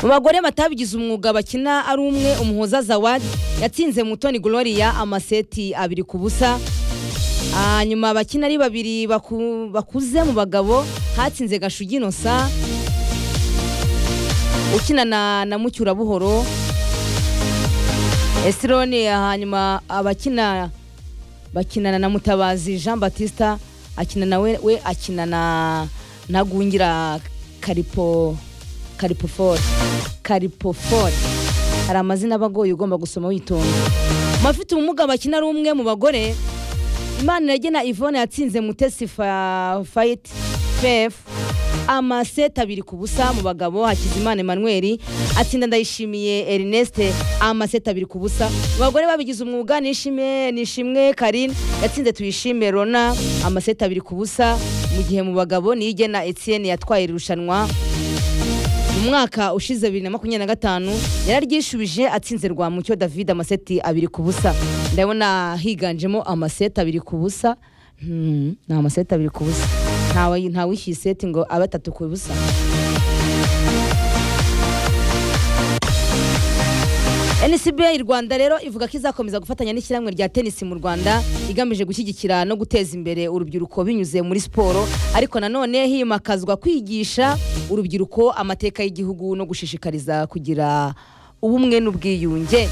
mu bagore batabigize umwuga bakina ari umwe umuhoza zawadi yatsinze mutoni gloria amaseti abiri ku busa hanyuma abakina ari babiri baku- bakuze mu bagabo hatsinze gashugi inosa ukina na, na mucyurabuhoro esironi hanyuma abakina bakinana na mutabazi jean batista akina na we, we akina na ntagungira karipo karipofori karipofori hari amazina aba agoye ugomba gusoma witonda Mu bafite ubumuga bakina ari umwe mu bagore imana iragena ivone yatsinze mutesi fa- fayiti fefu amaseti abiri ku busa mu bagabo hakizimana emanuweli atsinda ndayishimiye erineste amaseti abiri ku busa mu bagore babigize umwuga nishimwe nishimwe karine yatsinze tuyishime rona amaseti abiri ku busa mu gihe mu bagabo niyo igena etienne yatwaye iri rushanwa mu mwaka ushize bibiri na makumyabiri na gatanu yararyishubije atsinze rwamucyo david amaseti abiri ku busa ndabona higanjemo amaseti abiri ku busa Hmm, ni amaseti abiri ku busa ntawe ntawishyuye seti ngo abe atatu ku busa NCBA y'u Rwanda rero ivuga ko izakomeza gufatanya n'ishyirahamwe rya tenisi mu Rwanda igamije gushyigikira no guteza imbere urubyiruko binyuze muri siporo ariko nanone himakazwa kwigisha urubyiruko amateka y'igihugu no gushishikariza kugira ubumwe n'ubwiyunge